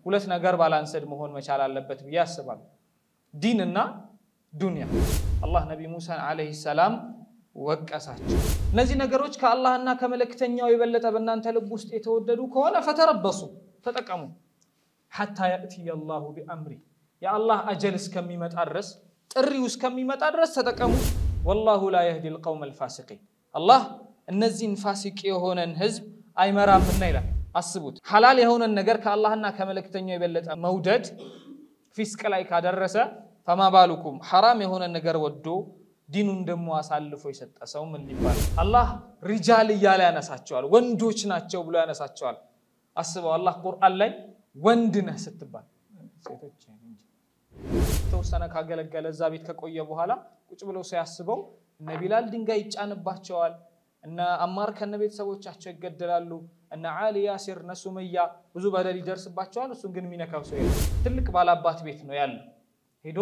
ሁለት ነገር ባላንሰድ መሆን መቻል አለበት ብዬ አስባለሁ። ዲን እና ዱንያ። አላህ ነቢ ሙሳን ዓለይሂ ሰላም ወቀሳቸው። እነዚህ ነገሮች ከአላህና ከመልእክተኛው የበለጠ በእናንተ ልብ ውስጥ የተወደዱ ከሆነ ፈተረበሱ፣ ተጠቀሙ ሐታ የእትየ አላሁ ቢአምሪ የአላህ አጀል እስከሚመጣ ድረስ ጥሪው እስከሚመጣ ድረስ ተጠቀሙ። ወላሁ ላ የህዲ ልቀውም አልፋሲቂን አላህ እነዚህን ፋሲቅ የሆነን ህዝብ አይመራምና ይላል። አስቡት፣ ሐላል የሆነን ነገር ከአላህና ከመልእክተኛው የበለጠ መውደድ ፊስቅ ላይ ካደረሰ ፈማ ባሉኩም ሐራም የሆነ ነገር ወዶ ዲኑን ደግሞ አሳልፎ የሰጠ ሰው ምን ሊባል? አላህ ሪጃል እያለ ያነሳቸዋል፣ ወንዶች ናቸው ብሎ ያነሳቸዋል። አስበው አላህ ቁርአን ላይ ወንድ ነህ ስትባል ሴቶች የተወሰነ ካገለገለ እዛ ቤት ከቆየ በኋላ ቁጭ ብለው ሲያስበው እነ ቢላል ድንጋይ ይጫንባቸዋል፣ እነ አማር ከነ ቤተሰቦቻቸው ይገደላሉ፣ እነ አሊ ያሲር፣ እነ ሱመያ ብዙ በደል ይደርስባቸዋል። እሱን ግን የሚነካው ሰው የለም። ትልቅ ባላባት ቤት ነው ያለው። ሄዶ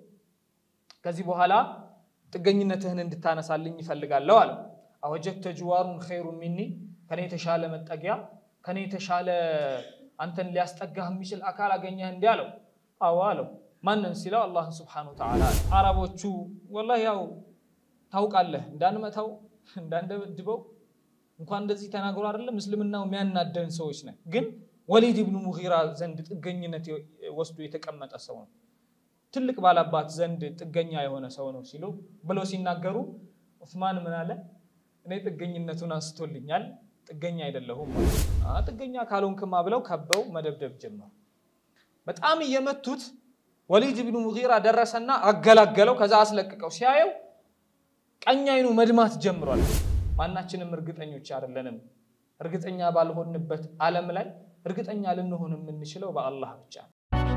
ከዚህ በኋላ ጥገኝነትህን እንድታነሳልኝ ይፈልጋለሁ አለ። አወጀተ ጅዋሩን ኸይሩን ሚኒ ከኔ የተሻለ መጠጊያ ከኔ የተሻለ አንተን ሊያስጠጋህ የሚችል አካል አገኘህ እንዲህ አለው። አዎ አለው። ማንን ሲለው አላህን ስብሓነሁ ወተዓላ። አረቦቹ ወላሂ ያው ታውቃለህ እንዳንመታው እንዳንደበድበው እንኳን እንደዚህ ተናግሮ አይደለም እስልምናው የሚያናደን ሰዎች ነን። ግን ወሊድ ብኑ ሙጊራ ዘንድ ጥገኝነት ወስዶ የተቀመጠ ሰው ነው። ትልቅ ባላባት ዘንድ ጥገኛ የሆነ ሰው ነው ሲሉ ብለው ሲናገሩ ዑስማን ምን አለ? እኔ ጥገኝነቱን አንስቶልኛል፣ ጥገኛ አይደለሁም። ጥገኛ ካልሆንክማ ብለው ከበው መደብደብ ጀመሩ። በጣም እየመቱት ወሊድ ብኑ ሙጊራ ደረሰና አገላገለው። ከዛ አስለቅቀው ሲያየው ቀኝ አይኑ መድማት ጀምሯል። ማናችንም እርግጠኞች አይደለንም። እርግጠኛ ባልሆንበት ዓለም ላይ እርግጠኛ ልንሆን የምንችለው በአላህ ብቻ ነው።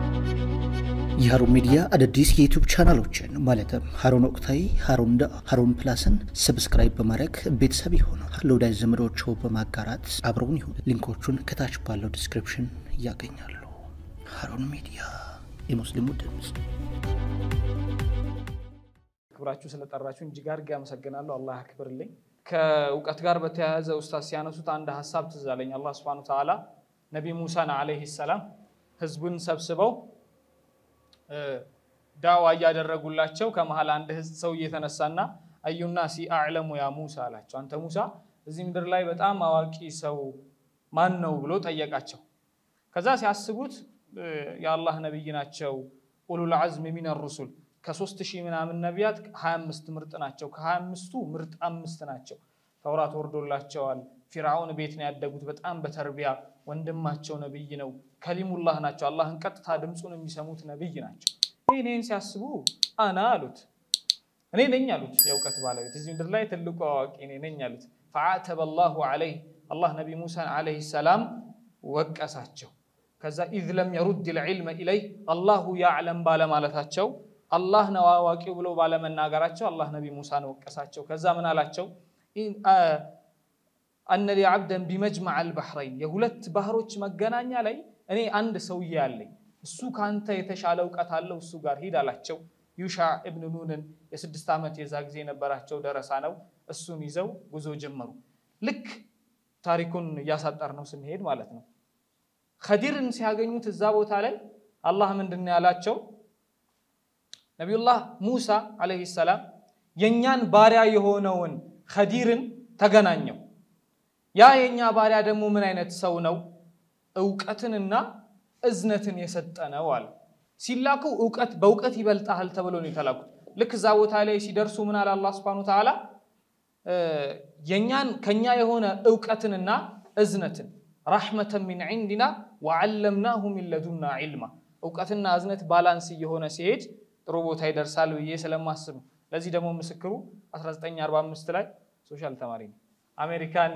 የሀሩን ሚዲያ አዳዲስ የዩቱብ ቻናሎችን ማለትም ሀሩን ወቅታዊ፣ ሀሩን ዳ፣ ሀሩን ፕላስን ሰብስክራይብ በማድረግ ቤተሰብ የሆኑ ለወዳጅ ዘመዶች በማጋራት አብረውን ይሁን። ሊንኮቹን ከታች ባለው ዲስክሪፕሽን ያገኛሉ። ሀሩን ሚዲያ የሙስሊሙ ድምፅ። ክብራችሁ ስለጠራችሁን እጅግ አድርጌ አመሰግናለሁ። አላህ ያክብርልኝ። ከእውቀት ጋር በተያያዘ ኡስታዝ ሲያነሱት አንድ ሀሳብ ትዝ አለኝ። አላህ ሱብሓነሁ ወተዓላ ነቢ ሙሳን ዓለይሂ ሰላም ህዝቡን ሰብስበው ዳዋ እያደረጉላቸው ከመሀል አንድ ህዝብ ሰው እየተነሳና አዩና ሲ አዕለሙ ያ ሙሳ አላቸው። አንተ ሙሳ እዚህ ምድር ላይ በጣም አዋቂ ሰው ማን ነው ብሎ ጠየቃቸው። ከዛ ሲያስቡት የአላህ ነቢይ ናቸው፣ ኡሉል ዐዝም ሚነ ሩሱል ከሶስት ሺህ ምናምን ነቢያት ሀያ አምስት ምርጥ ናቸው። ከሀያ አምስቱ ምርጥ አምስት ናቸው። ተውራት ወርዶላቸዋል። ፊርዓውን ቤት ነው ያደጉት። በጣም በተርቢያ ወንድማቸው ነቢይ ነው። ከሊሙላህ ናቸው። አላህን ቀጥታ ድምፁን የሚሰሙት ነቢይ ናቸው። ይህን ሲያስቡ አና አሉት እኔ ነኝ አሉት። የእውቀት ባለቤት እዚህ ምድር ላይ ትልቁ አዋቂ እኔ ነኝ አሉት። ፈዓተበ ላሁ ዐለይህ አላህ ነቢ ሙሳን ዐለይሂ ሰላም ወቀሳቸው። ከዛ ኢዝ ለም የሩድ ልዕልመ ኢለይህ አላሁ ያዕለም ባለማለታቸው አላህ ነው አዋቂው ብለው ባለመናገራቸው አላህ ነቢ ሙሳን ወቀሳቸው። ከዛ ምን አላቸው? አነ ሊ ዓብደን ቢመጅመዕ አልባሕረይን የሁለት ባህሮች መገናኛ ላይ እኔ አንድ ሰውዬ አለኝ፣ እሱ ከአንተ የተሻለ እውቀት አለው፣ እሱ ጋር ሂድ አላቸው። ዩሻዕ እብን ኑንን የስድስት ዓመት የዛ ጊዜ የነበራቸው ደረሳ ነው። እሱን ይዘው ጉዞ ጀመሩ። ልክ ታሪኩን እያሳጠር ነው ስንሄድ ማለት ነው። ኸዲርን ሲያገኙት እዛ ቦታ ላይ አላህ ምንድን ነው ያላቸው? ነቢዩላህ ሙሳ ዓለይሂ ሰላም የእኛን ባሪያ የሆነውን ኸዲርን ተገናኘው። ያ የእኛ ባሪያ ደግሞ ምን አይነት ሰው ነው? እውቀትንና እዝነትን የሰጠ ነው አለ። ሲላኩ እውቀት በእውቀት ይበልጣል ተብሎ ነው የተላኩት። ልክ እዛ ቦታ ላይ ሲደርሱ ምን አለ አላህ ሱብሓነሁ ወተዓላ የኛን ከኛ የሆነ እውቀትንና እዝነትን ረሕመተን ሚን ዒንዲና ወዓለምናሁ ሚን ለዱና ዒልማ እውቀትና እዝነት ባላንስ እየሆነ ሲሄድ ጥሩ ቦታ ይደርሳል ብዬ ስለማስብ ነው። ለዚህ ደግሞ ምስክሩ 1945 ላይ ሶሻል ተማሪ ነው። አሜሪካን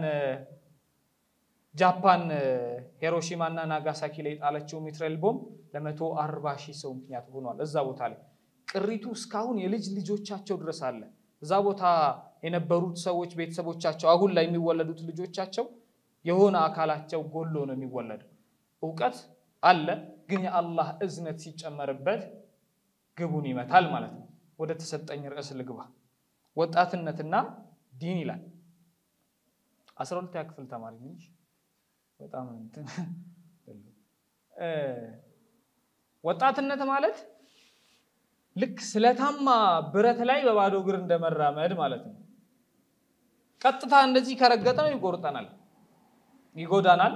ጃፓን ሂሮሺማ እና ናጋሳኪ ላይ የጣለችው ሚትረል ቦምብ ለመቶ አርባ ሺህ ሰው ምክንያት ሆኗል። እዛ ቦታ ላይ ቅሪቱ እስካሁን የልጅ ልጆቻቸው ድረስ አለ። እዛ ቦታ የነበሩት ሰዎች ቤተሰቦቻቸው፣ አሁን ላይ የሚወለዱት ልጆቻቸው የሆነ አካላቸው ጎሎ ነው የሚወለደው። እውቀት አለ፣ ግን የአላህ እዝነት ሲጨመርበት ግቡን ይመታል ማለት ነው። ወደ ተሰጠኝ ርዕስ ልግባ። ወጣትነትና ዲን ይላል። አስራ ሁለተኛ ክፍል ተማሪ ነኝ። በጣም ወጣትነት ማለት ልክ ስለታማ ብረት ላይ በባዶ እግር እንደመራመድ ማለት ነው። ቀጥታ እንደዚህ ከረገጠ ነው ይቆርጠናል፣ ይጎዳናል፣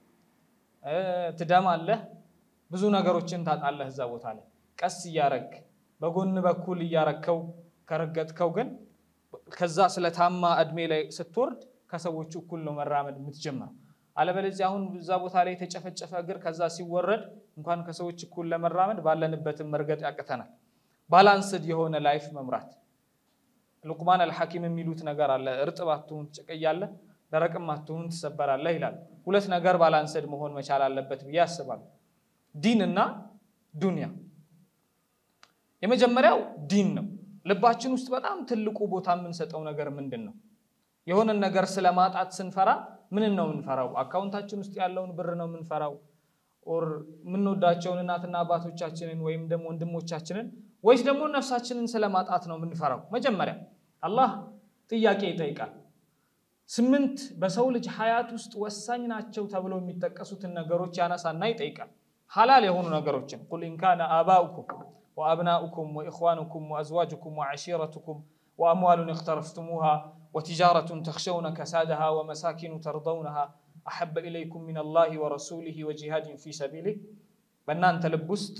ትደማለህ፣ ብዙ ነገሮችን ታጣለህ እዛ ቦታ ላይ። ቀስ እያረግ በጎን በኩል እያረከው ከረገጥከው ግን ከዛ ስለታማ እድሜ ላይ ስትወርድ ከሰዎቹ እኩል ነው መራመድ የምትጀምረው። አለበለዚያ አሁን እዛ ቦታ ላይ የተጨፈጨፈ እግር ከዛ ሲወረድ እንኳን ከሰዎች እኩል ለመራመድ ባለንበትም መርገጥ ያቅተናል። ባላንስድ የሆነ ላይፍ መምራት ሉቅማን አልሐኪም የሚሉት ነገር አለ። እርጥብ አትሁን ትጨቀያለህ፣ ደረቅም አትሁን ትሰበራለህ ይላል። ሁለት ነገር ባላንስድ መሆን መቻል አለበት ብዬ አስባለሁ። ዲን እና ዱንያ። የመጀመሪያው ዲን ነው። ልባችን ውስጥ በጣም ትልቁ ቦታ የምንሰጠው ነገር ምንድን ነው? የሆነን ነገር ስለማጣት ስንፈራ ምንን ነው የምንፈራው? አካውንታችን ውስጥ ያለውን ብር ነው የምንፈራው? ኦር የምንወዳቸውን እናትና አባቶቻችንን ወይም ደግሞ ወንድሞቻችንን ወይስ ደግሞ ነፍሳችንን ስለማጣት ነው የምንፈራው? መጀመሪያ አላህ ጥያቄ ይጠይቃል። ስምንት በሰው ልጅ ሀያት ውስጥ ወሳኝ ናቸው ተብለው የሚጠቀሱትን ነገሮች ያነሳና ይጠይቃል። ሀላል የሆኑ ነገሮችን ቁል ኢንካነ አባኡኩም ወአብናኡኩም ወኢኽዋኑኩም ወአዝዋጁኩም ወዐሺረቱኩም ወአምዋሉን እኽተረፍቱሙሃ ወቲጃረቱን ተኽሸውነ ከሳደሃ ወመሳኪኑ ተርደውነሃ አሐበ ኢለይኩም ሚነላሂ ወረሱሊሂ ወጂሃድን ፊ ሰቢሊህ በእናንተ ልብ ውስጥ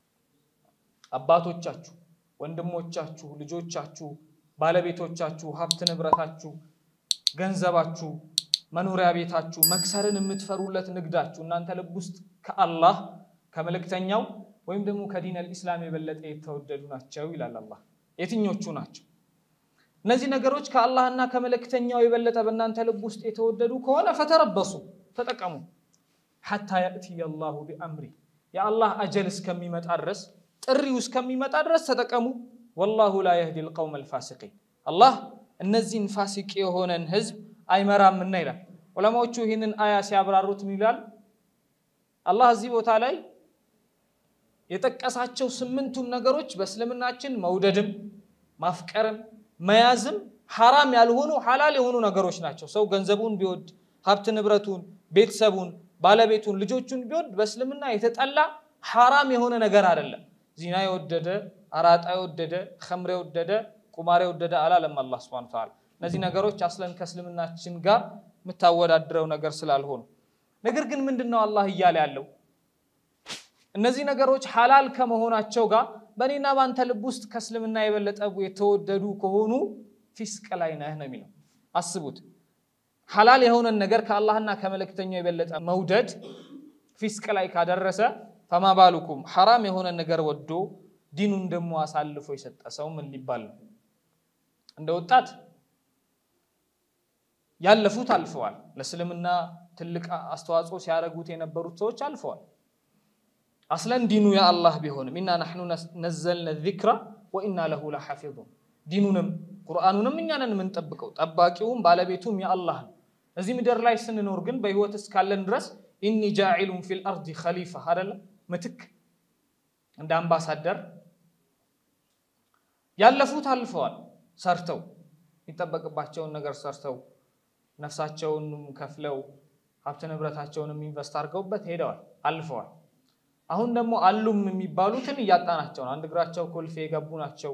አባቶቻችሁ፣ ወንድሞቻችሁ፣ ልጆቻችሁ፣ ባለቤቶቻችሁ፣ ሀብት ንብረታችሁ፣ ገንዘባችሁ፣ መኖሪያ ቤታችሁ፣ መክሰርን የምትፈሩለት ንግዳችሁ እናንተ ልብ ውስጥ ከአላህ ከመልእክተኛው ወይም ደግሞ ከዲን አልኢስላም የበለጠ የተወደዱ ናቸው ይላል አላህ። የትኞቹ ናቸው? እነዚህ ነገሮች ከአላህና ከመልእክተኛው የበለጠ በእናንተ ልብ ውስጥ የተወደዱ ከሆነ ፈተረበሱ፣ ተጠቀሙ። ሐታ ያእትየ አላሁ ቢአምሪ የአላህ አጀል እስከሚመጣ ድረስ ጥሪው እስከሚመጣ ድረስ ተጠቀሙ። ወላሁ ላ የህዲ ልቀውም አልፋሲቂን አላህ እነዚህን ፋሲቅ የሆነን ህዝብ አይመራምና ይላል። ዑለማዎቹ ይህንን አያ ሲያብራሩት ምን ይላል? አላህ እዚህ ቦታ ላይ የጠቀሳቸው ስምንቱም ነገሮች በእስልምናችን መውደድም ማፍቀርም መያዝም ሐራም ያልሆኑ ሐላል የሆኑ ነገሮች ናቸው። ሰው ገንዘቡን ቢወድ ሀብት ንብረቱን፣ ቤተሰቡን፣ ባለቤቱን፣ ልጆቹን ቢወድ በእስልምና የተጠላ ሐራም የሆነ ነገር አይደለም። ዚና የወደደ አራጣ የወደደ ኸምር የወደደ ቁማር የወደደ አላለም አላህ ሱብሓነሁ ወተዓላ። እነዚህ ነገሮች አስለን ከእስልምናችን ጋር የምታወዳድረው ነገር ስላልሆኑ፣ ነገር ግን ምንድን ነው አላህ እያለ ያለው እነዚህ ነገሮች ሐላል ከመሆናቸው ጋር በእኔና በአንተ ልብ ውስጥ ከእስልምና የበለጠ የተወደዱ ከሆኑ ፊስቅ ላይ ነህ ነው የሚለው። አስቡት፣ ሐላል የሆነን ነገር ከአላህና ከመልእክተኛው የበለጠ መውደድ ፊስቅ ላይ ካደረሰ ፈማ ባሉኩም ሐራም የሆነን ነገር ወዶ ዲኑን ደግሞ አሳልፎ የሰጠ ሰው ምን ሊባል ነው? እንደ ወጣት ያለፉት አልፈዋል። ለእስልምና ትልቅ አስተዋጽኦ ሲያደርጉት የነበሩት ሰዎች አልፈዋል። አስለን ዲኑ የአላህ ቢሆንም ኢና ናሕኑ ነዘልነ ዚክራ ወኢና ለሁ ለሓፊዙን ዲኑንም ቁርአኑንም እኛ ነን የምንጠብቀው ጠባቂውም ባለቤቱም የአላህ ነው። እዚህ ምድር ላይ ስንኖር ግን በህይወት እስካለን ድረስ ኢኒ ጃዒሉን ፊል አርዲ ኸሊፋ አደለ ምትክ እንደ አምባሳደር ያለፉት አልፈዋል። ሰርተው የሚጠበቅባቸውን ነገር ሰርተው ነፍሳቸውንም ከፍለው ሀብት ንብረታቸውንም ኢንቨስት አድርገውበት ሄደዋል፣ አልፈዋል። አሁን ደግሞ አሉም የሚባሉትን እያጣናቸው ነው። አንድ እግራቸው ኮልፌ የገቡ ናቸው፣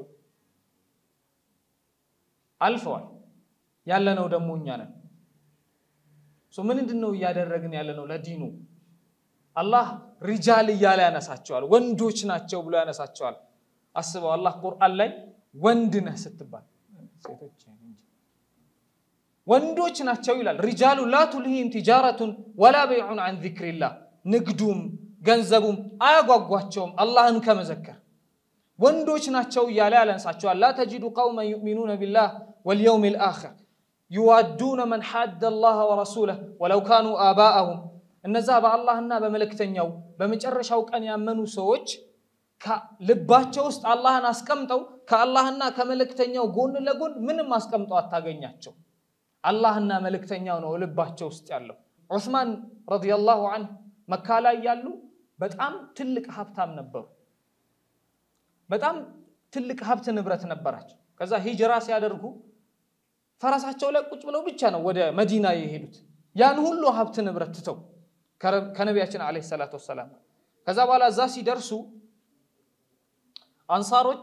አልፈዋል። ያለነው ደግሞ እኛ ነን። ምንድን ነው እያደረግን ያለነው ለዲኑ? አላህ ሪጃል እያለ ያነሳቸዋል፣ ወንዶች ናቸው ብሎ ያነሳቸዋል። አስበው አላህ ቁርአን ላይ ወንድ ነህ ስትባል ሴቶች ወንዶች ናቸው ይላል። ሪጃሉ ላ ቱልሂም ቲጃረቱን ወላ በይዑን አን ዚክሪላህ ንግዱም ገንዘቡም አያጓጓቸውም አላህን ከመዘከር ወንዶች ናቸው እያለ ያለንሳቸዋል። ላ ተጂዱ ቀውመን ዩእሚኑነ ቢላህ ወልየውም ልአኽር ዩዋዱነ መን ሓደ አላህ ወረሱለህ ወለው ካኑ አባአሁም እነዛ በአላህና በመልእክተኛው በመጨረሻው ቀን ያመኑ ሰዎች ልባቸው ውስጥ አላህን አስቀምጠው ከአላህና ከመልእክተኛው ጎን ለጎን ምንም አስቀምጠው አታገኛቸው። አላህና መልእክተኛው ነው ልባቸው ውስጥ ያለው። ዑስማን ረዲየላሁ አንሁ መካ ላይ ያሉ በጣም ትልቅ ሀብታም ነበሩ። በጣም ትልቅ ሀብት ንብረት ነበራቸው። ከዛ ሂጅራ ሲያደርጉ ፈረሳቸው ላይ ቁጭ ብለው ብቻ ነው ወደ መዲና የሄዱት ያን ሁሉ ሀብት ንብረት ትተው ከነቢያችን ዓለይሂ ሰላቱ ወሰላም ከዛ በኋላ እዛ ሲደርሱ አንሳሮች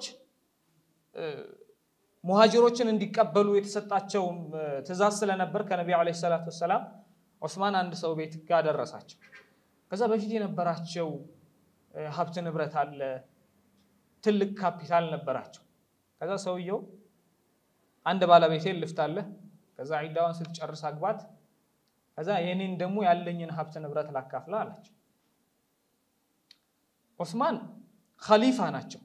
ሙሃጅሮችን እንዲቀበሉ የተሰጣቸው ትእዛዝ ስለነበር ከነቢዩ ዓለይሂ ሰላቱ ወሰላም ዑስማን አንድ ሰው ቤት ጋር ደረሳቸው። ከዛ በፊት የነበራቸው ሀብት ንብረት አለ፣ ትልቅ ካፒታል ነበራቸው። ከዛ ሰውየው አንድ ባለቤቴን ልፍታለህ፣ ከዛ ዒዳዋን ስትጨርስ አግባት፣ ከዛ የኔን ደግሞ ያለኝን ሀብት ንብረት ላካፍላ አላቸው። ዑስማን ኸሊፋ ናቸው።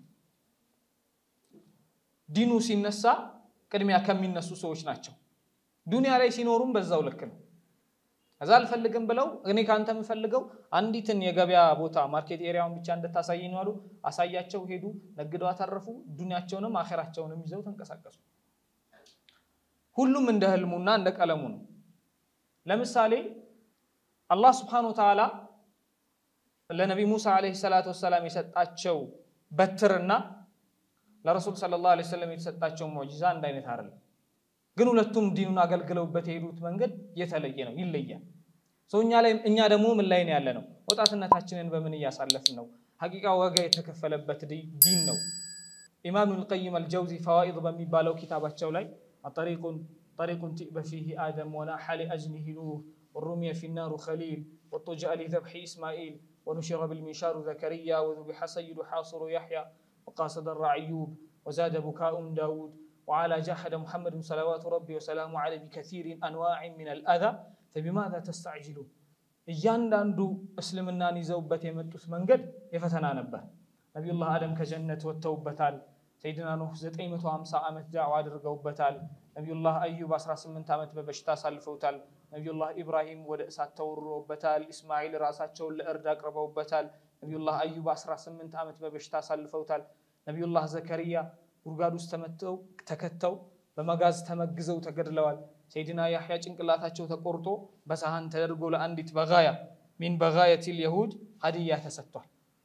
ዲኑ ሲነሳ ቅድሚያ ከሚነሱ ሰዎች ናቸው። ዱንያ ላይ ሲኖሩም በዛው ልክ ነው። ከዛ አልፈልግም ብለው እኔ ከአንተ የምፈልገው አንዲትን የገበያ ቦታ ማርኬት ኤሪያውን ብቻ እንድታሳየኝ አሉ። አሳያቸው፣ ሄዱ፣ ነግደው አተረፉ። ዱንያቸውንም አኼራቸውንም ይዘው ተንቀሳቀሱ። ሁሉም እንደ ህልሙና እንደ ቀለሙ ነው። ለምሳሌ አላህ ስብሓነሁ ወተዓላ ለነቢ ሙሳ ዓለይሂ ሰላቱ ወሰላም የሰጣቸው በትርና ለረሱል ሰለላሁ ዓለይሂ ወሰለም የተሰጣቸው ሙዕጂዛ አንድ አይነት አይደለም። ግን ሁለቱም ዲኑን አገልግለውበት የሄዱት መንገድ የተለየ ነው፣ ይለያል። ሰው እኛ ላይ እኛ ደግሞ ምን ላይ ነው ያለ ነው? ወጣትነታችንን በምን እያሳለፍን ነው? ሀቂቃ ዋጋ የተከፈለበት ዲን ነው። ኢማም ኢብኑል ቀይም አልጀውዚ ፈዋኢድ በሚባለው ኪታባቸው ላይ ጠሪቁን ጠሪቁን ቲእበ ፊህ አደም ወናሐ ሊአጅኒሂ ኑህ ወሩሚየ ፊናሩ ኸሊል ወጡጅአ ሊዘብሒ ኢስማኢል ወኑሽረ ብልሚንሻሩ ዘከርያ ወዙቢሐ ሰይዱ ሓሱሩ ያሕያ وقاصد الرعيوب وزاد بكاء داود وعلى جاحد محمد صلوات ربي وسلامه عليه بكثير أنواع من الأذى فبماذا تستعجلون እያንዳንዱ እስልምናን ይዘውበት የመጡት መንገድ የፈተና ነበር። ነቢዩላህ አደም ከጀነት ወጥተውበታል። ሰይድና ኑህ 950 ዓመት ዳዕዋ አድርገውበታል። ነቢዩላህ አዩብ 18 ዓመት በበሽታ አሳልፈውታል። ነቢዩላህ ኢብራሂም ወደ እሳት ተወርሮበታል። ኢስማኤል ራሳቸውን ለእርድ አቅርበውበታል። ነቢዩላህ አዩብ 18 ዓመት በበሽታ አሳልፈውታል። ነቢዩላህ ዘከርያ ጉድጓድ ውስጥ ተመተው ተከተው በመጋዝ ተመግዘው ተገድለዋል። ሰይድና ያሕያ ጭንቅላታቸው ተቆርጦ በሳህን ተደርጎ ለአንዲት በጋያ ሚን በጋየቲል የሁድ ሀዲያ ተሰጥቷል።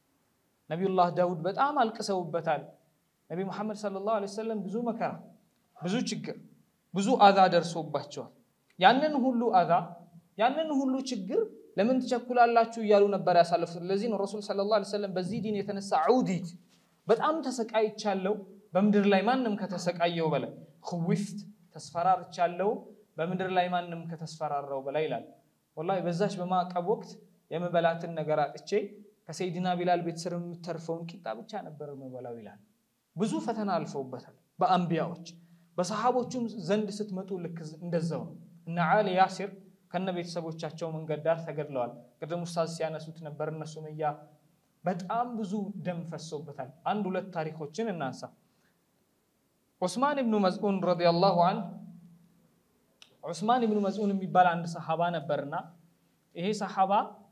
ነቢዩላህ ዳውድ በጣም አልቅሰውበታል። ነቢ ሙሐመድ ሰለላሁ ዐለይሂ ወሰለም ብዙ መከራ፣ ብዙ ችግር፣ ብዙ አዛ ደርሶባቸዋል። ያንን ሁሉ አዛ ያንን ሁሉ ችግር ለምን ትቸኩላላችሁ እያሉ ነበር ያሳለፉት። ለዚህ ነው ረሱል ሰለላሁ ዐለይሂ ወሰለም በዚህ ዲን የተነሳ ዑዲት በጣም ተሰቃይቻለሁ፣ በምድር ላይ ማንም ከተሰቃየው በላይ ክዊፍት ተስፈራርቻለሁ፣ በምድር ላይ ማንም ከተስፈራራው በላይ ይላል። ወላሂ በዛች በማዕቀብ ወቅት የምበላትን ነገር አጥቼ ከሰይድና ቢላል ቤት ስር የምተርፈውን ቂጣ ብቻ ነበር የምበላው ይላል። ብዙ ፈተና አልፈውበታል በአንቢያዎች በሰሃቦቹም ዘንድ ስትመጡ ልክ እንደዛው ነው። እነ ዓሊ ያሲር ከነ ቤተሰቦቻቸው መንገድ ዳር ተገድለዋል። ቅድም ኡስታዝ ሲያነሱት ነበር። እነ ሱመያ በጣም ብዙ ደም ፈሶበታል። አንድ ሁለት ታሪኮችን እናንሳ። ዑስማን ብኑ መዝዑን ረዲየላሁ አንሁ ዑስማን ብኑ መዝዑን የሚባል አንድ ሰሓባ ነበርና ይሄ ሰሓባ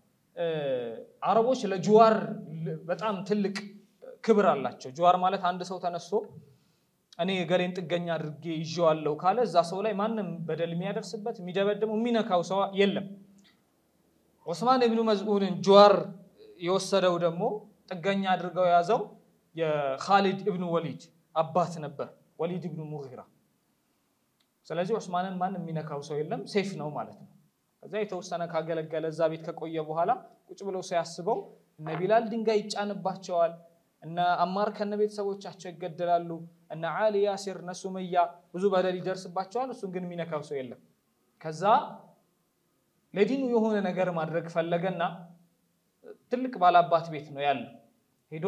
አረቦች ለጅዋር በጣም ትልቅ ክብር አላቸው። ጅዋር ማለት አንድ ሰው ተነስቶ እኔ ገሌን ጥገኛ አድርጌ ይዤዋለሁ ካለ እዛ ሰው ላይ ማንም በደል የሚያደርስበት የሚደበድመው የሚነካው ሰው የለም። ዑስማን ብኑ መዝዑንን ጅዋር የወሰደው ደግሞ ጥገኛ አድርገው የያዘው የኻሊድ እብኑ ወሊድ አባት ነበር፣ ወሊድ እብኑ ሙጊራ። ስለዚህ ዑስማንን ማንም የሚነካው ሰው የለም፣ ሴፍ ነው ማለት ነው። ከዛ የተወሰነ ካገለገለ እዛ ቤት ከቆየ በኋላ ቁጭ ብለው ሲያስበው እነ ቢላል ድንጋይ ይጫንባቸዋል፣ እነ አማር ከነ ቤተሰቦቻቸው ይገደላሉ፣ እነ ዓሊ ያሲር፣ እነ ሱመያ ብዙ በደል ይደርስባቸዋል። እሱን ግን የሚነካው ሰው የለም። ከዛ ለዲኑ የሆነ ነገር ማድረግ ፈለገና ትልቅ ባላባት ቤት ነው ያለው። ሄዶ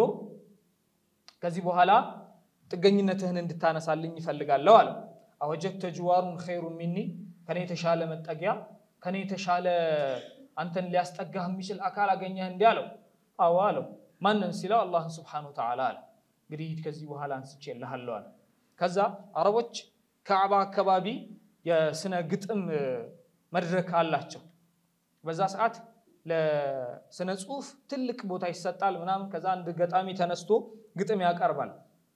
ከዚህ በኋላ ጥገኝነትህን እንድታነሳልኝ ይፈልጋለሁ አለ። አወጀድተ ጅዋሩን ኸይሩን ሚኒ ከኔ የተሻለ መጠጊያ ከኔ የተሻለ አንተን ሊያስጠጋህ የሚችል አካል አገኘህ እንዲህ አለው። አዎ አለው። ማንን ሲለው አላህን ስብሓነሁ ወተዓላ አለ። እንግዲህ ሂድ ከዚህ በኋላ አንስቼልሃለሁ አለ። ከዛ አረቦች ከዕባ አካባቢ የስነ ግጥም መድረክ አላቸው። በዛ ሰዓት ለስነ ጽሁፍ ትልቅ ቦታ ይሰጣል ምናምን። ከዛ አንድ ገጣሚ ተነስቶ ግጥም ያቀርባል።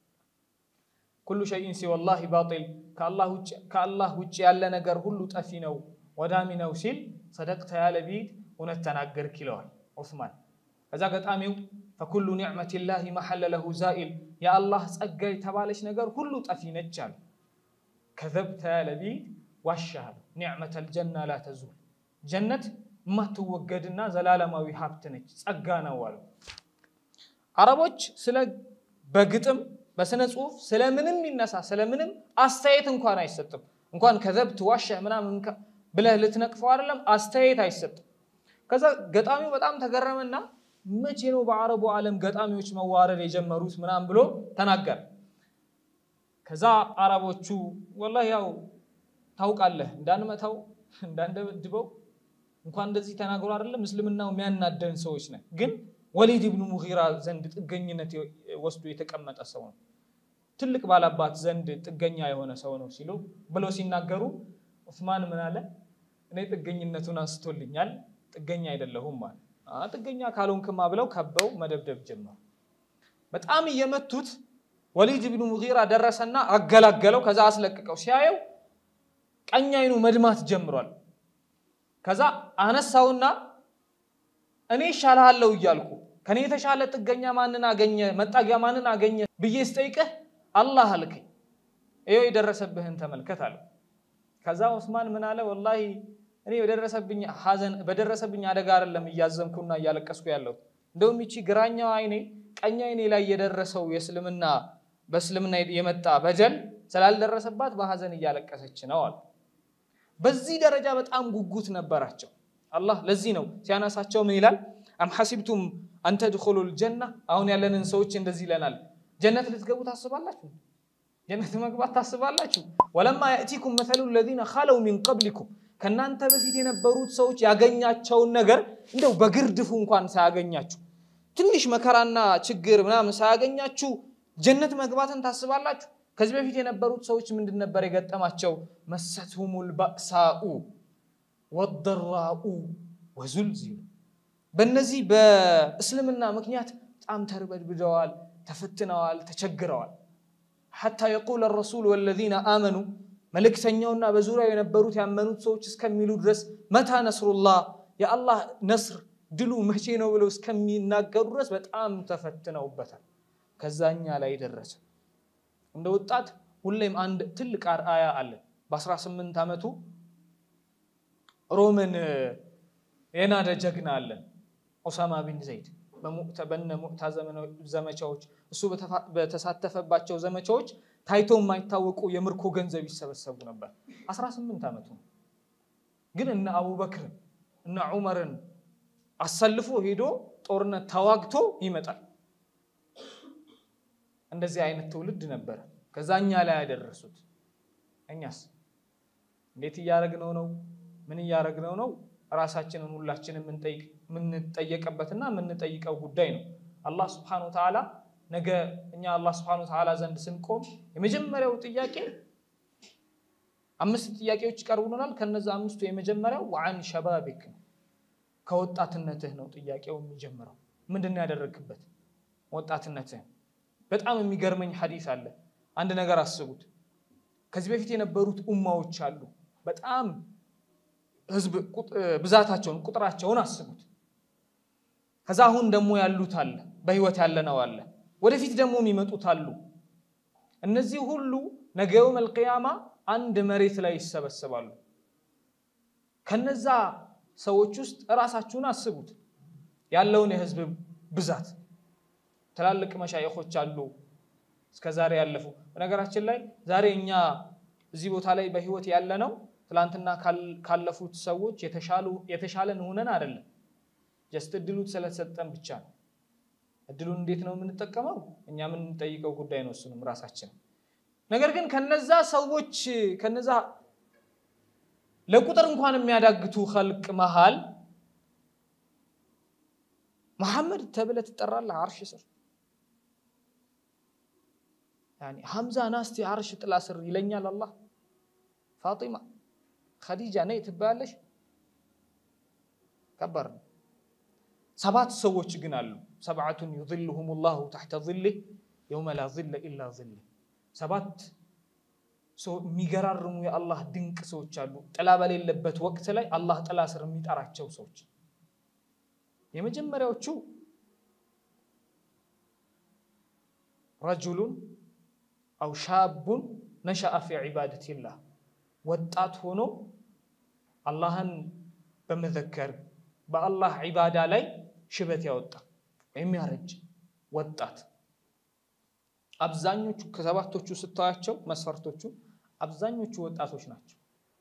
ኩሉ ሸይን ሲወላሂ ባጢል ከአላህ ውጭ ያለ ነገር ሁሉ ጠፊ ነው ወዳሚ ነው ሲል ሰደቅተ ያለ ቢድ እውነት ተናገርክ ይለዋል ዑስማን። ከዛ ገጣሚው ፈኩሉ ኒዕመቲላሂ መሐለ ለሁ ዛኢል የአላህ ጸጋ የተባለች ነገር ሁሉ ጠፊ ነች አለ። ከዘብተ ያለ ቢድ ዋሻሃል ኒዕመተል ጀና ላ ተዙል ጀነት የማትወገድና ዘላለማዊ ሀብት ነች ጸጋ ነው አለው። አረቦች ስለ በግጥም በስነ ጽሁፍ ስለምንም ይነሳ ስለምንም አስተያየት እንኳን አይሰጥም። እንኳን ከዘብት ዋሸህ ምናምን ብለህ ልትነቅፈው አይደለም አስተያየት አይሰጥም። ከዛ ገጣሚው በጣም ተገረመና መቼ ነው በአረቡ ዓለም ገጣሚዎች መዋረድ የጀመሩት ምናምን ብሎ ተናገረ። ከዛ አረቦቹ ወላሂ ያው ታውቃለህ እንዳንመታው እንዳንደበድበው እንኳን እንደዚህ ተናግሮ አይደለም እስልምናው የሚያናደን ሰዎች ነን። ግን ወሊድ ብኑ ሙጊራ ዘንድ ጥገኝነት ወስዶ የተቀመጠ ሰው ነው፣ ትልቅ ባላባት ዘንድ ጥገኛ የሆነ ሰው ነው ሲሉ ብለው ሲናገሩ ዑስማን ምን አለ? እኔ ጥገኝነቱን አንስቶልኛል፣ ጥገኛ አይደለሁም ማለት ጥገኛ ካልሆንክማ ብለው ከበው መደብደብ ጀመሩ። በጣም እየመቱት ወሊድ ብኑ ሙጊራ ደረሰና አገላገለው። ከዛ አስለቅቀው ሲያየው ቀኝ አይኑ መድማት ጀምሯል። ከዛ አነሳውና እኔ ይሻልሃለሁ እያልኩ ከኔ የተሻለ ጥገኛ ማንን አገኘ መጣጊያ ማንን አገኘ ብዬ ስጠይቅህ አላህ አልከኝ። ይኸው የደረሰብህን ተመልከት አለው። ከዛ ዑስማን ምን አለ? ወላሂ እኔ በደረሰብኝ ሐዘን በደረሰብኝ አደጋ አይደለም እያዘንኩና እያለቀስኩ ያለው እንደውም ይቺ ግራኛው አይኔ ቀኝ አይኔ ላይ የደረሰው የእስልምና በእስልምና የመጣ በደል ስላልደረሰባት በሐዘን እያለቀሰች ነው አሉ። በዚህ ደረጃ በጣም ጉጉት ነበራቸው። አላህ ለዚህ ነው ሲያነሳቸው ምን ይላል? አም ሐሲብቱም አንተድኹሉ ልጀና አሁን ያለንን ሰዎች እንደዚህ ይለናል። ጀነት ልትገቡ ታስባላችሁ? ጀነት መግባት ታስባላችሁ? ወለማ ያእቲኩም መሰሉ ለዚነ ኸለው ሚን ቀብሊኩም ከእናንተ በፊት የነበሩት ሰዎች ያገኛቸውን ነገር እንደው በግርድፉ እንኳን ሳያገኛችሁ ትንሽ መከራና ችግር ምናምን ሳያገኛችሁ ጀነት መግባትን ታስባላችሁ? ከዚህ በፊት የነበሩት ሰዎች ምንድን ነበር የገጠማቸው? መሰትሁሙል ባእሳኡ ወደራኡ ወዙልዚሉ በእነዚህ በእስልምና ምክንያት በጣም ተርበድብደዋል፣ ተፈትነዋል፣ ተቸግረዋል። ሐታ የቁል ረሱል ወለዚነ አመኑ መልእክተኛውና በዙሪያው የነበሩት ያመኑት ሰዎች እስከሚሉ ድረስ መታ ነስሩላህ የአላህ ነስር ድሉ መቼ ነው ብለው እስከሚናገሩ ድረስ በጣም ተፈትነውበታል። ከዛኛ ላይ ደረሰ። እንደ ወጣት ሁሌም አንድ ትልቅ አርአያ አለ። በ18 ዓመቱ ሮምን የናደ ጀግና አለን ኦሳማ ቢን ዘይድ በነ ሙዕታ ዘመቻዎች እሱ በተሳተፈባቸው ዘመቻዎች ታይቶ የማይታወቁ የምርኮ ገንዘብ ይሰበሰቡ ነበር። 18 ዓመቱ ነው። ግን እነ አቡበክርን እነ ዑመርን አሰልፎ ሄዶ ጦርነት ተዋግቶ ይመጣል። እንደዚህ አይነት ትውልድ ነበረ። ከዛ እኛ ላይ ያደረሱት። እኛስ እንዴት እያረግነው ነው? ምን እያረግነው ነው? ራሳችንን ሁላችንን የምንጠየቅበትና የምንጠይቀው ጉዳይ ነው። አላህ ስብሐነሁ ወተዓላ ነገ እኛ አላህ ስብሐነሁ ወተዓላ ዘንድ ስንቆም የመጀመሪያው ጥያቄ አምስት ጥያቄዎች ይቀርቡልናል። ከነዛ አምስቱ የመጀመሪያው ወዐን ሸባቢክ ነው። ከወጣትነትህ ነው ጥያቄው የሚጀምረው። ምንድን ነው ያደረግክበት ወጣትነትህ? በጣም የሚገርመኝ ሐዲስ አለ። አንድ ነገር አስቡት። ከዚህ በፊት የነበሩት ኡማዎች አሉ። በጣም ህዝብ ብዛታቸውን ቁጥራቸውን አስቡት። ከዛ አሁን ደግሞ ያሉት አለ፣ በህይወት ያለነው አለ፣ ወደፊት ደግሞ የሚመጡት አሉ። እነዚህ ሁሉ ነገ የውመል ቂያማ አንድ መሬት ላይ ይሰበሰባሉ። ከነዛ ሰዎች ውስጥ እራሳችሁን አስቡት፣ ያለውን የህዝብ ብዛት ትላልቅ መሻይኾች አሉ እስከ ዛሬ ያለፉ። በነገራችን ላይ ዛሬ እኛ እዚህ ቦታ ላይ በህይወት ያለነው ትላንትና ካለፉት ሰዎች የተሻለን ሆነን አይደለም። ጀስት እድሉ ስለተሰጠን ብቻ ነው። እድሉን እንዴት ነው የምንጠቀመው? እኛ የምንጠይቀው ጉዳይ ነው፣ እሱንም ራሳችን። ነገር ግን ከነዛ ሰዎች ከነዛ ለቁጥር እንኳን የሚያዳግቱ ኸልቅ መሃል መሐመድ ተብለህ ትጠራለህ አርሽ ስር ሐምዛ ናስቲ አርሽ ጥላ ስር ይለኛል አላህ። ፋጢማ ኸዲጃ ነይ ትባያለሽ። ከባድ ነው። ሰባት ሰዎች ግን አሉ። ሰብዓቱን ዩዝልሁም ላሁ ተሕተ ዝሊህ የውመ ላ ዝለ ኢላ ዝሊህ። ሰባት የሚገራርሙ የአላህ ድንቅ ሰዎች አሉ። ጥላ በሌለበት ወቅት ላይ አላህ ጥላ ስር የሚጠራቸው ሰዎች የመጀመሪያዎቹ ረጁሉን አው ሻቡን ነሸአ ፊ ዒባደቲላህ ወጣት ሆኖ አላህን በመዘከር በአላህ ዒባዳ ላይ ሽበት ያወጣ ወይም ያረጅ ወጣት አብዛኞቹ ከሰባቶቹ ስታያቸው መስፈርቶቹ አብዛኞቹ ወጣቶች ናቸው።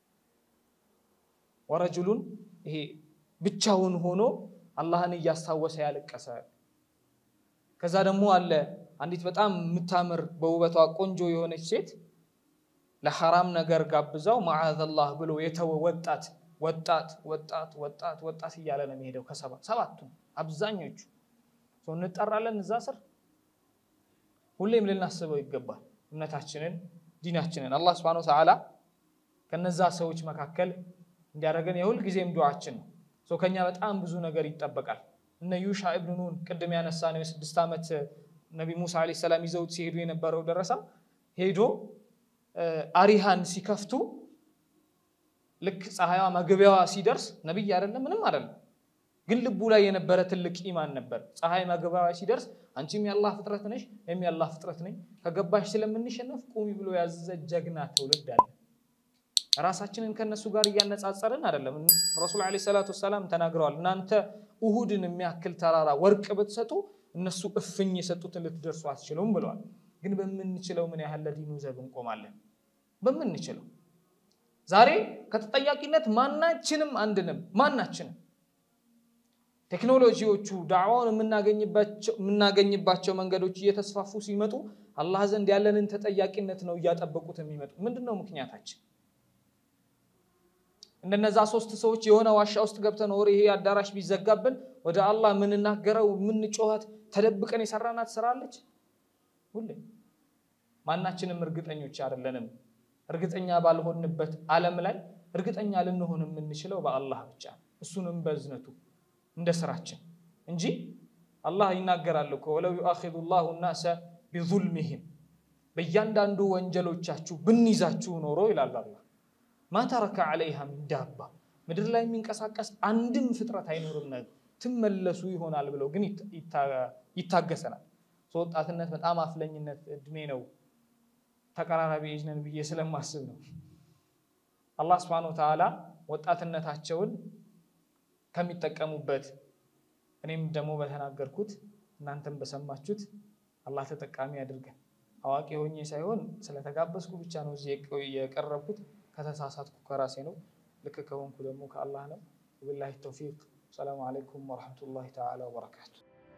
ወረጅሉን ይሄ ብቻውን ሆኖ አላህን እያስታወሰ ያለቀሰ። ከዛ ደግሞ አለ አንዲት በጣም የምታምር በውበቷ ቆንጆ የሆነች ሴት ለሐራም ነገር ጋብዛው መዓዘላህ ብሎ የተወ ወጣት ወጣት ወጣት ወጣት ወጣት እያለ ነው የሚሄደው። ከሰባት ሰባቱ አብዛኞቹ ሰው እንጠራለን እዛ ስር ሁሌም ልናስበው ይገባል። እምነታችንን ዲናችንን አላህ ስብሐነሁ ወተዓላ ከነዛ ሰዎች መካከል እንዲያደርገን የሁል ጊዜም ዱዓችን ነው። ሰው ከኛ በጣም ብዙ ነገር ይጠበቃል። እነ ዩሻ ኢብኑ ኑን ቅድም ያነሳ ነው የስድስት ዓመት ነቢ ሙሳ ዓለይሂ ሰላም ይዘውት ሲሄዱ የነበረው ደረሳ ሄዶ አሪሃን ሲከፍቱ ልክ ፀሐይዋ መግቢያዋ ሲደርስ ነቢይ አይደለም ምንም አይደለም፣ ግን ልቡ ላይ የነበረ ትልቅ ኢማን ነበር። ፀሐይ መግቢያዋ ሲደርስ አንቺም የአላህ ፍጥረት ነሽ፣ እኔም የአላህ ፍጥረት ነኝ፣ ከገባሽ ስለምንሸነፍ ቁሚ ብሎ ያዘዘ ጀግና ትውልድ አለ። ራሳችንን ከነሱ ጋር እያነጻጸርን አይደለም። ረሱል ዓለይሂ ሰላቱ ወሰላም ተናግረዋል። እናንተ እሁድን የሚያክል ተራራ ወርቅ ብትሰጡ እነሱ እፍኝ የሰጡትን ልትደርሱ አትችሉም ብለዋል። ግን በምንችለው ምን ያህል ለዲኑ ዘብ እንቆማለን? በምንችለው ዛሬ ከተጠያቂነት ማናችንም አንድንም ማናችንም ቴክኖሎጂዎቹ ዳዕዋውን የምናገኝባቸው መንገዶች እየተስፋፉ ሲመጡ አላህ ዘንድ ያለንን ተጠያቂነት ነው እያጠበቁት የሚመጡ። ምንድን ነው ምክንያታችን? እንደነዛ ሶስት ሰዎች የሆነ ዋሻ ውስጥ ገብተን ወሬ ይሄ አዳራሽ ቢዘጋብን ወደ አላህ የምንናገረው የምንጮኸት ተደብቀን የሰራናት ስራ አለች። ሁሌ ማናችንም እርግጠኞች አይደለንም። እርግጠኛ ባልሆንበት ዓለም ላይ እርግጠኛ ልንሆን የምንችለው በአላህ ብቻ እሱንም በእዝነቱ እንደ ስራችን እንጂ አላህ ይናገራል እኮ ወለው ዩአኺዙ ላሁ ናሰ ቢዙልሚሂም በእያንዳንዱ ወንጀሎቻችሁ ብንይዛችሁ ኖሮ ይላል አላህ ማ ተረከ ዐለይሃ ሚን ዳባ ምድር ላይ የሚንቀሳቀስ አንድም ፍጥረት አይኖርም፣ ትመለሱ ይሆናል ብለው ግን ይታገሰናል። ወጣትነት በጣም አፍለኝነት እድሜ ነው። ተቀራራቢ ኤጅ ነን ብዬ ስለማስብ ነው። አላህ ስብሐነሁ ወተዓላ ወጣትነታቸውን ከሚጠቀሙበት እኔም ደግሞ በተናገርኩት እናንተም በሰማችሁት አላህ ተጠቃሚ አድርገን። አዋቂ ሆኜ ሳይሆን ስለተጋበዝኩ ብቻ ነው እዚህ የቀረብኩት። ከተሳሳትኩ ከራሴ ነው፣ ልክ ከሆንኩ ደግሞ ከአላህ ነው። ወቢላሂ ተውፊቅ። ሰላሙ አለይኩም ወረሕመቱላሂ ተዓላ ወበረካቱ።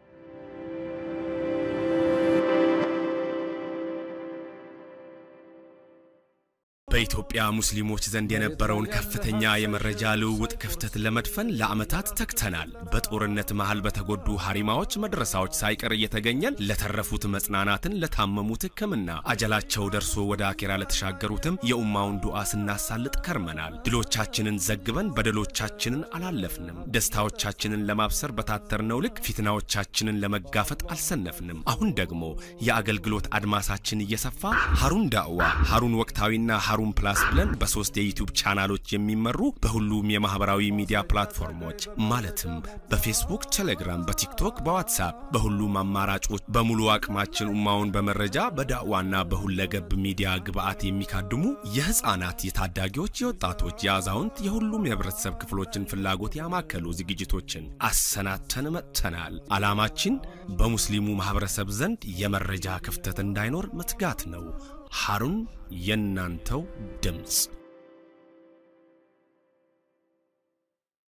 በኢትዮጵያ ሙስሊሞች ዘንድ የነበረውን ከፍተኛ የመረጃ ልውውጥ ክፍተት ለመድፈን ለዓመታት ተግተናል። በጦርነት መሃል በተጎዱ ሀሪማዎች መድረሳዎች ሳይቀር እየተገኘን ለተረፉት መጽናናትን፣ ለታመሙት ሕክምና አጀላቸው ደርሶ ወደ አኬራ ለተሻገሩትም የኡማውን ዱዓ ስናሳልጥ ከርመናል። ድሎቻችንን ዘግበን በደሎቻችንን አላለፍንም። ደስታዎቻችንን ለማብሰር በታተርነው ልክ ፊትናዎቻችንን ለመጋፈጥ አልሰነፍንም። አሁን ደግሞ የአገልግሎት አድማሳችን እየሰፋ ሀሩን ዳዕዋ፣ ሀሩን ወቅታዊና ሀሩን ፕላስ ብለን በሶስት የዩቲዩብ ቻናሎች የሚመሩ በሁሉም የማህበራዊ ሚዲያ ፕላትፎርሞች ማለትም በፌስቡክ፣ ቴሌግራም፣ በቲክቶክ፣ በዋትሳፕ በሁሉም አማራጮች በሙሉ አቅማችን ኡማውን በመረጃ በዳዕዋና በሁለገብ ሚዲያ ግብዓት የሚካድሙ የህፃናት፣ የታዳጊዎች፣ የወጣቶች፣ የአዛውንት የሁሉም የህብረተሰብ ክፍሎችን ፍላጎት ያማከሉ ዝግጅቶችን አሰናተን መጥተናል። ዓላማችን በሙስሊሙ ማህበረሰብ ዘንድ የመረጃ ክፍተት እንዳይኖር መትጋት ነው። ሀሩን የእናንተው ድምፅ